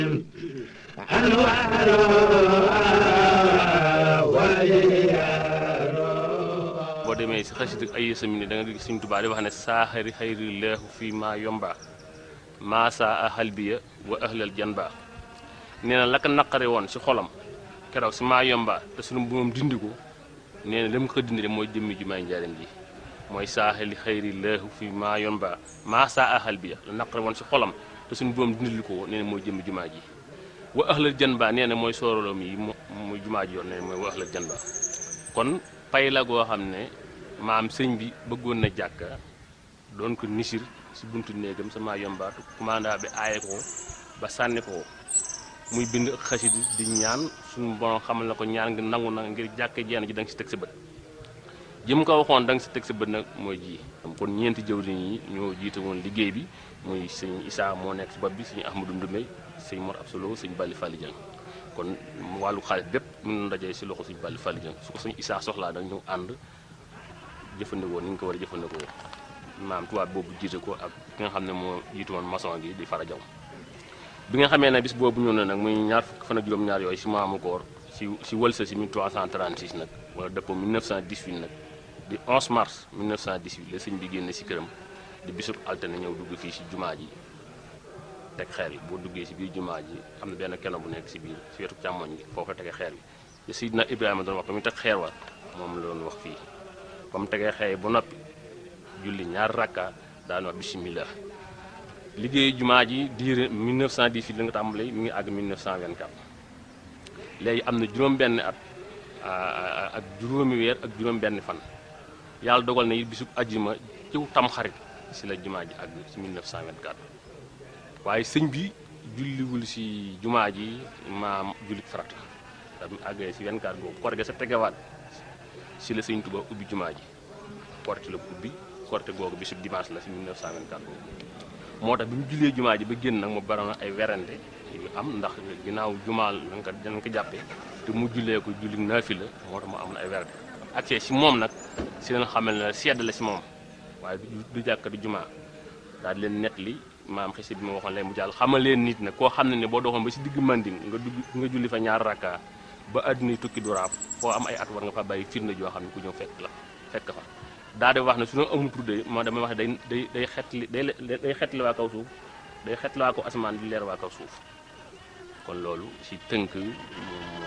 boo demee si xasida ay sami da nga gis Sëñ Tuubaa di wax ne saaxari xayri leexu fii maa yomba maa saa a xalbiya wa ahlal janba nee na la ko naqare woon si xolam keroog si maa yomba te sunu moom dindi ko nee na li mu ko dindi mooy jëmmi jumaay njaareem ji mooy saaxali xayri leexu fii maa yomba maa saa a xalbiya la naqare woon si xolam te suñu boom dindil ko nee na mooy jëmmi jumaa ji wa ahlal janba nee na mooy sooroloom yi muy jumaa ji yoon nee na mooy wa ahlal janba kon pay la goo xam ne maam sëñ bi bëggoon na jàkka doon ko nisir si buntu néegam sama yombaatu commanda bi aaye ko ba sànni ko muy bind ak xasida di ñaan suñu borom xamal na ko ñaan nga nangu na ngir jàkka jeen ji da nga si teg sa bët jëm ko waxoon da nga si teg sa bët nag mooy ji kon ñeenti jëwriñ yi ñoo jiite woon liggéey bi muy sëñ Issa moo nekk si bopp bi sëñ Ahmadou Ndoumé sëñ Mor Absolo sëñ Bali Fally Dieng kon wàllu xaalis bépp mën na dajee si loxo sëñ Bali Fally Dieng su ko sëñ Issa soxlaa da ñu ànd jëfandikoo ni ñu ko war a jëfandikoo maam tubaab boobu jiite ko ak ki nga xam ne moo jiitu woon maçon gi di fara jaw bi nga xamee ne bis boobu ñëw na nag muy ñaar fukki fan ak juróom-ñaar yooyu si maamu koor si si wëlsa si 1336 nag wala dëppoo 1918 nag di 11 mars 1918 la sëñ bi génne si këram di bisub altine ñëw dugg fii si jumaa ji teg xeer yi boo duggee si biir jumaa ji am na benn keno bu nekk si biir si wetu càmmoñ gi foofu la tege xeer bi te Sidna Ibrahima doon wax ba muy teg xeer wa moom la doon wax fii ba mu tegee xeer bu noppi julli ñaar rakka daan wax bismillah liggéeyu jumaa ji diire 1918 la nga tàmbali mi ngi àgg 1924 léegi am na juróom-benn at ak juróomi weer ak juróom-benn fan yàlla dogal na it bisub ajjuma ciw tamxarit si la jumaa ji àgg si 1924 waaye sëñ bi julliwul si jumaa ji maam jullit farata tam àggee si 24 boobu korge sa tegewaat si la sëñ Tuba ubbi jumaa ji korte la ubbi korte googu bisub dimanche la si 1924 boobu moo tax bi mu jullee jumaa ji ba génn nag mu baroon ay werante yu am ndax ginnaaw jumaa lañ ko dañ ko jàppee te mu jullee ko julli naafi la moo tax mu amoon ay werante ak si moom nag si leen xamal ne sedd la si moom waaye du jàkka du jumaa daal di leen net li maam xisi bi ma waxoon leen mu jàll xamal leen nit nag koo xam ne ne boo doxoon ba si digg manding nga dugg nga julli fa ñaar rakka ba àdduna tukki du raaf foo am ay at war nga fa bàyyi firnde joo xam ne ku ñëw fekk la fekk fa daal di wax ne su ñu amul tudde moo damay wax ne day day day xetli day day xetli waa kaw suuf day xetli waa kaw asamaan di leer waa kaw suuf kon loolu si tënk